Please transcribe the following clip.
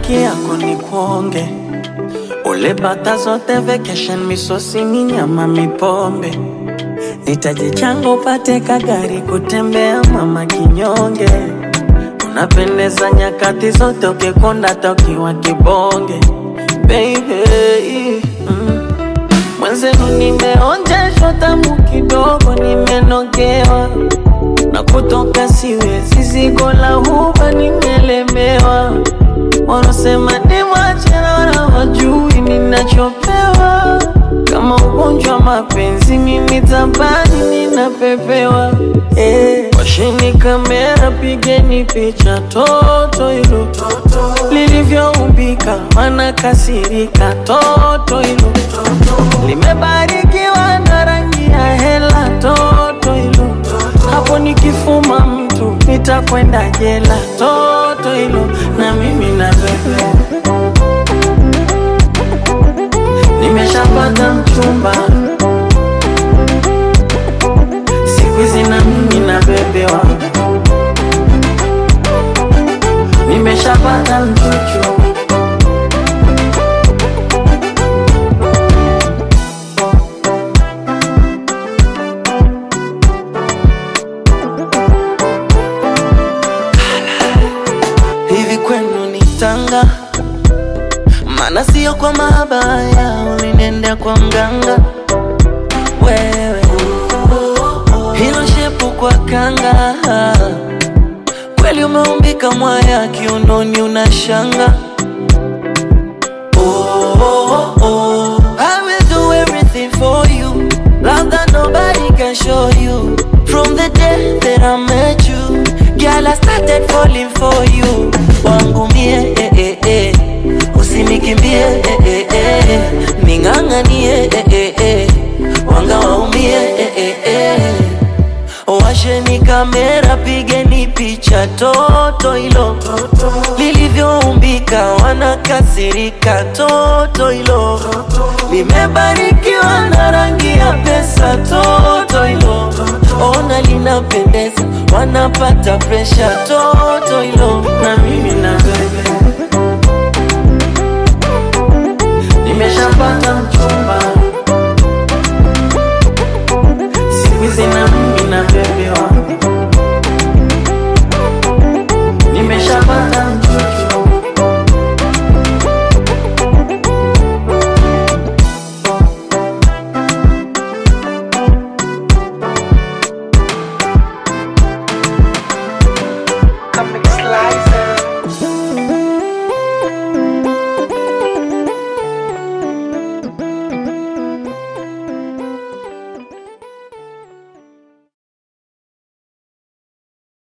haki yako ni kuonge ule bata zote vacation, misosi ni nyama mipombe, nitaji chango upate kagari kutembea mama kinyonge, unapendeza nyakati zote ukikonda tokiwa kibonge baby mm. Mwenzenu nimeonjeshwa tamu kidogo, nimenogewa na kutoka siwezi, zigo la huba nimelemewa. Wanasema nimwache na wajui ninachopewa, kama ugonjwa wa mapenzi mimi tabani ninapepewa. Eh, washeni kamera, pigeni picha toto hilo lilivyoumbika, wanakasirika toto hilo limebarikiwa na rangi ya hela toto hilo hapo nikifuma mtu nitakwenda jela toto hilo na mimi na bebe nimeshapata mchumba siku hizi na mimi na bebewa nimeshapata mchuchu hivi kwenu ni tanga maana sio kwa mabaya ulinenda kwa mganga wewe hilo shepu kwa kanga kweli umeumbika mwaya kiunoni unashanga oh, oh, oh. I will do everything for you love that nobody can show you from the day that I met you girl I started falling for you wangu mie eh, eh, eh. usinikimbie eh, eh, eh. ning'ang'anie eh, eh, eh. wanga waumie eh, eh, eh. Washeni kamera, pigeni picha toto hilo lilivyoumbika, wanakasirika toto hilo limebarikiwa na rangi ya pesa toto hilo ona linapendeza, wanapata presha toto hilo na mimi na bebe nimeshapata mchumba siku hizi na